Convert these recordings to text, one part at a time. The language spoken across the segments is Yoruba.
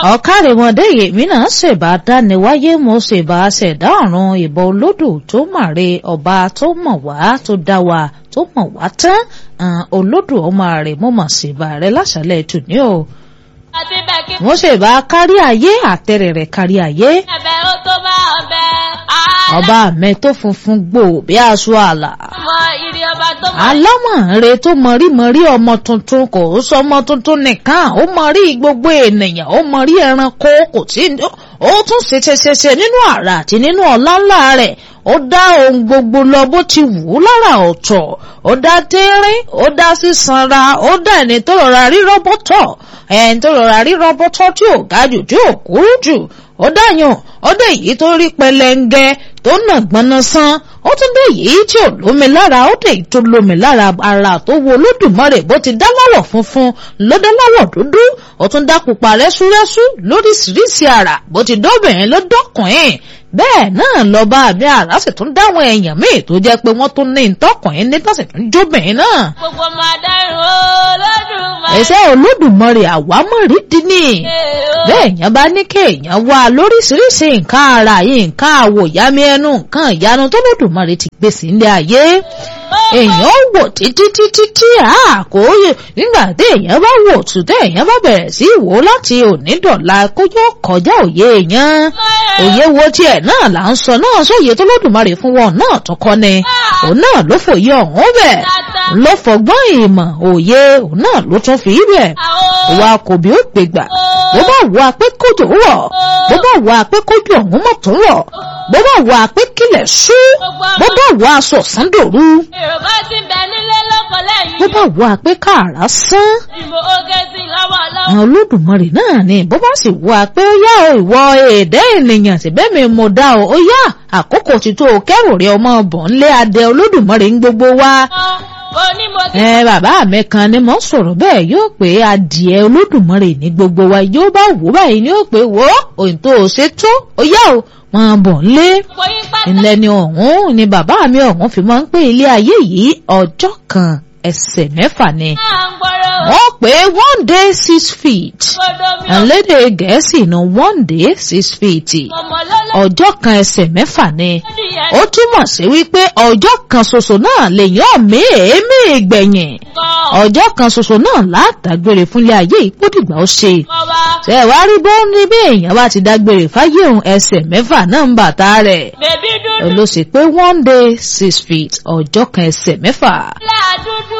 ọ̀kárìmọ̀dé yèmí náà ṣèbá dániwáyé mo ṣèbá ṣẹ̀dá ọ̀run ìbọn olódù tó màre ọba tó mọ̀ wá tó dá wa tó mọ̀ wá tán olódù ọmọ rẹ̀ mo mọ̀ ṣèbá rẹ̀ láṣálẹ̀ tòní o àti bẹ́ẹ̀ kí mo ṣèbá kárí ayé àtẹ̀rẹ̀ rẹ̀ kárí ayé ẹ̀bẹ̀ ó tó bá ọbẹ̀ ọba mi tó funfun gbò bí aṣọ àlà àmọ́ ìrì ọba tó mọ̀ alámọ̀ọ́rẹ tó mọ̀rí-mọ̀rí ọmọ tuntun kò sọ ọmọ tuntun nìkan ó mọ̀rí gbogbo ènìyàn ó mọ̀rí ẹranko kò tí ó tún ṣeṣeṣeṣe nínú àrà àti nínú ọ̀la ńlá rẹ̀ ó dá ohun gbogbo lọ bó ti wù ú lára ọ̀tọ̀ ó dá tẹ́rín ó dá sísanra ó dá ẹni tó rọra rí rọ́bọ́tọ̀ ẹni tó rọra rí rọ́bọ́tọ̀ tí ò ga jù tí ò kúrú jù ó dáyàn ó dé èyí tó rí pẹlẹngẹ tó nà gbọnà san ó tún dé èyí tí ò lómi lára ó dé èyí tó lómi lára ara tó wo olódùmarè bó ti dá láwọ̀ funfun ló dá láwọ̀ dúdú ó tún dá pupa rẹ́súrẹ́sú lóríṣiríṣi àrà bó ti dọ́bìnrin ló dọ́kùnrin bẹ́ẹ̀ náà lọ́ba àmì àrà sì tún dáwọn èèyàn míì tó jẹ́ pé wọ́n tún ní ìtọ́kùnrin ní tọ́sí tún jóbìnrin náà. gbogbo ọmọ adáhùn olódùmarè. ẹsẹ̀ olódùmarè àwámọ̀rí dín ní bẹ́ẹ̀ yẹn bá ní kéèyàn wá lóríṣiríṣi nǹkan ara yìí nǹkan àwòyámi ẹnu nǹkan ìyanu tó lódùmarè ti gbé sí ilé ayé èèyàn wò títí títí tí àkóyè nígbà tí èèyàn bá wò tù tẹ èèyàn bá bẹ̀rẹ̀ sí wò láti òní dọ̀la kó yóò kọjá òye èèyàn òye wo tiẹ̀ náà là ń sọ náà sóye tó lódùmarè fún wọn náà tó kọ́ ni òun náà ló fòye ọ̀hún bẹ̀ ló fọgbọ́n ìmọ̀ òye òun náà ló tún fi bẹ̀ wa kò bí ó gbégbà bó bá wà pé kójò rọ̀ bó bá wà pé kójò ọ̀hún mọ̀ tó rọ̀ bó bá wà pé kílẹ̀ ṣú bó bá wà aṣọ sándòru yorùbá ti bẹ nílé lọ́kọ̀ lẹ́yìn. bó bá wà pé káàrà sán ìbò oge sí lọ́wọ́ lọ́wọ́. àwọn olódùmarè náà ni bó bá sì wà pé ó yá o ìwọ èdè ènìyàn síbẹ̀ mi mo dá o ó yá àkókò ti tó o kẹ́rù rẹ ọmọ bọ̀ ńlé adé olódùmarè ń gbogbo wa onímọ̀tò. ẹ bàbá mi kan ni mo sọ̀rọ̀ bẹ́ẹ̀ yóò pé adìẹ olódùmarè ní gbogbo wa yóò bá wò báyìí ni yóò pé wò ó òyìn tó o ṣe tó ó yá o wọn bọ̀ ńlé gbogbo yín pátá. ilẹ̀ ni ọ̀hún ni bàbá mi ọ̀hún fi máa ń pè ilé ayé yìí ọjọ́ kan ẹsẹ̀ mẹ́fà ni náà ń gbọ́rọ̀ wọ́n pé one day six feet gbọ́dọ̀ mi ò àlédè gẹ̀ẹ́sì ní one day six feet mọ̀ lọ́lọ́. ọjọ́ kan ẹsẹ̀ mẹ́fà ni Adìyẹ ó túmọ̀ sí wípé ọjọ́ kan ṣoṣo náà lèyàn mí èémí ìgbẹ̀yìn nǹkan ọjọ́ kan ṣoṣo náà látàgbére fúnlé ayé ìpódìgbà ó ṣe ọba. ṣe wá rí bó ní bí èèyàn bá ti dágbére fáyé òun ẹsẹ̀ mẹ́fà náà ń bàtà rẹ̀ bèbí dúdú ló sì pé one day six feet ọjọ́ kan ẹsẹ̀ mẹ́fà. là dúdú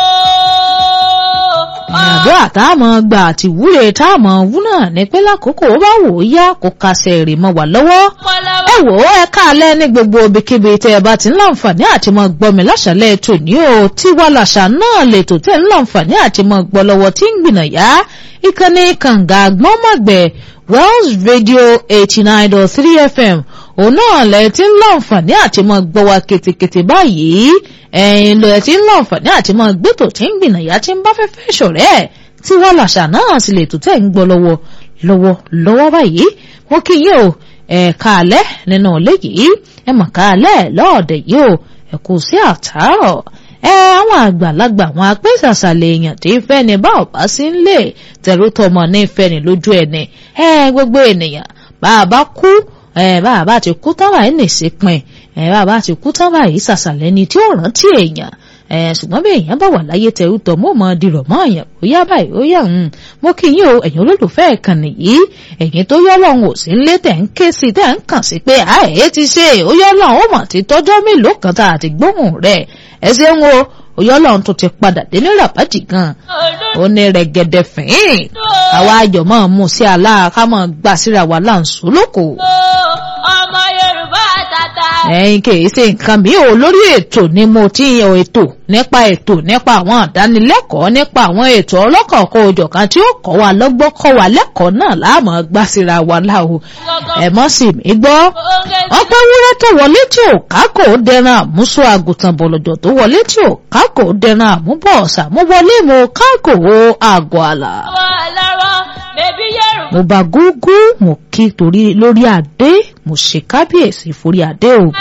o. àdúrà tá a mọ̀ gbà àti ìwúre tá a mọ̀ wú náà ni pé lákòókò ó bá wò ó yá kó kásẹ̀ èrè mọ́ wà lọ́wọ́. ẹ wò ó ẹ káalẹ́ ní gbogbo ibikíbi tẹ́ ẹ bá ti ń láǹfààní àti mọ̀ gbọ́ mi láṣàlẹ̀ tòní o tí wà láṣà náà lètò tẹ́ ń láǹfààní àti mọ̀ gbọ́ lọ́wọ́ tí ń gbìnàyà ìkànnì kànga àgbọ̀nmọ̀gbẹ̀ Wells Radio eighty nine dot three FM òun náà lẹ ti ń láǹfààní àti mọ̀ gbọ́ wa ketekete báyìí ẹ̀yin lọ ẹ ti ń láǹfààní àti mọ̀ gbẹ́tò tí ń gbìnàyà tí ń bá fẹ́ fẹ́ ṣọ̀rẹ́ ẹ̀ tí wà láṣà náà sì lè tó tẹ̀ ń gbọ́ lọ́wọ́ lọ́wọ́ lọ́wọ́ báyìí mo kí yín o ẹ̀ káalẹ́ nínú ilé yìí ẹ mọ̀ káalẹ́ lọ́ọ̀dẹ̀ yìí o ẹ kú sí àtàárọ̀ ẹ àwọn àgbàlagbà àwọn apẹ́sàsàlẹ̀ èèyàn tí fẹ́ ni bá ọ̀bá sí ń lè tẹ̀rù tọmọ ní fẹ́ ni lójú ẹni ẹ gbogbo ènìyàn bá a bá kú ẹ bá a bá ti kú tán báyìí nìsí pin ẹ bá a bá ti kú tán báyìí sàsàlẹ̀ ni tí ó rántí èèyàn ẹ ṣùgbọ́n bí èèyàn bá wà láyé tẹ̀rù tọ̀ mọ́ mọ́ dirọ̀ mọ́ èèyàn ó yá báyìí ó yá ń mo kí yín o ẹ̀yin olólùfẹ́ ìkànnì yìí ẹ̀yin tó yọ́ lọ́hùn ò sí ńlé tẹ̀ ń ké sí tẹ̀ ń kàn sí pé àìyé ti ṣe ó yọ́ lọ́hùn ó mọ̀ ti tọ́jọ́ mélòó kan tá a ti gbóhùn rẹ̀ ẹ ṣeun o ó yọ́ lọ́hùn tó ti padà dé ní ràbájì gan ó ní rẹ̀gẹ̀dẹ̀ fín àwa ayọ̀ máa mú sí aláà ká máa gbà síra wa láǹṣó lóko ọmọ yorùbá tata. ẹ̀yin kìí ṣe nǹkan mi ò lórí ètò ni mo ti yan ètò nípa ètò nípa àwọn àdánilẹ́kọ̀ọ́ nípa àwọn ètò ọlọ́kọ̀ọ̀kọ̀ òjọ̀kan tí ó kọ́ wa lọ́gbọ́n kọ́ wa lẹ́kọ̀ọ́ náà láàmú gbà síra wa láwo ẹ̀ mọ́ sí mi gbọ́ wọ́n pẹ́ wúrẹ́ tó wọlé tí ò kákò dẹran àmúṣọ àgùntàn bọ̀lọ̀jọ̀ tó wọlé tí ò kákò dẹran àmúbọ̀ọ̀sà mo wọlé mo kákò àgọ̀ àlà ọwọ́ lọ́rọ́ bèbí yorùbá. mo bá gúgú mo kí torí lórí adé mo ṣe kábíyèsí forí adé o ló la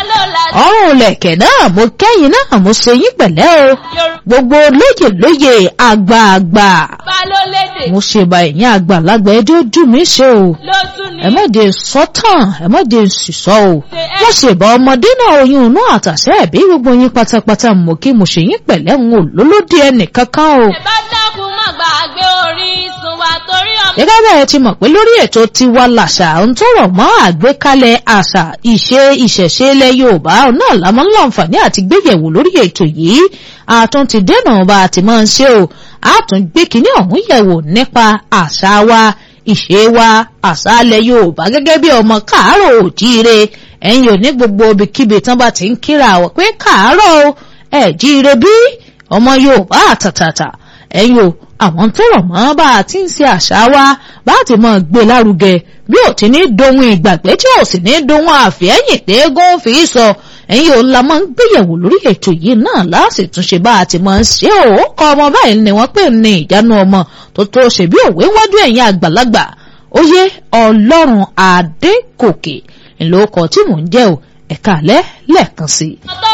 ọrùn lẹ̀kẹ̀ náà mo kẹ́yìn náà mo ṣe yín pẹ̀lẹ́ o yorùbá gbogbo lóye lóye àgbààgbà ló lédè mo ṣe ba ẹ̀yìn àgbàlagbà ẹjọ́ ojú mi ṣe o ló tún ní. ẹ má de sọ́tàn ẹ má de sísọ o mo ṣe bá ọmọdé náà oyún inú àtàṣẹ ẹ̀bí gbogbo yín pátápátá mo kí mo ṣe yín pẹ̀lẹ́ ń wò lólódì ẹnì kankan o. ẹ bá dákun má gbàgbé orísun wa torí ọmọ. gẹ́gẹ́ bẹ́ẹ̀ ti mọ̀ pé lórí ètò tiwa làṣà ń tó rọ̀ mọ́ àgbékalẹ̀ àṣà ìṣe ìṣẹ̀ṣe ilẹ̀ yorùbá náà lámọ́ láǹfààní àti gbéyẹ̀wò lórí ètò yìí àtún ti dènà bá a ti máa ń ṣe o àtún gbé kínní ọ̀hún yẹ̀wò nípa àṣà wa ìṣe wa àṣà ilẹ̀ yorùbá gẹ́gẹ́ bí ọmọ káàárọ̀ òjíire ẹ̀yin ò ní gbogbo ibikíbi tán bá ti ń kíra àwọ̀ pé káàárọ̀ o ẹ̀ jíire bí ọmọ yorùbá àtàtàtà ẹ̀yin o àwọn tó rọ̀ mọ́ bá a ti ń ṣe àṣà wa bá a ti mọ̀ gbé lárugẹ bí ò ti ní dohun ìgbàgbé tí ò sì ní dohun àfẹ́yìn tẹ́gùn fi sọ ẹ̀yin ò la máa ń gbéyẹ̀wò lórí ètò yìí náà láti túnṣe bá a ti máa ń ṣe ò kọ́ ọmọ báyìí ni wọ́n pè ní ìjánu ọmọ tó tó ṣe bí òwe wájú ẹ̀yìn àgbàlagbà oyè ọlọ́run adékòkè ńlọkọ̀ tí mò ń jẹ́ o ẹ̀ka alẹ́ lẹ́ẹ̀kan sí i. ọ̀tọ̀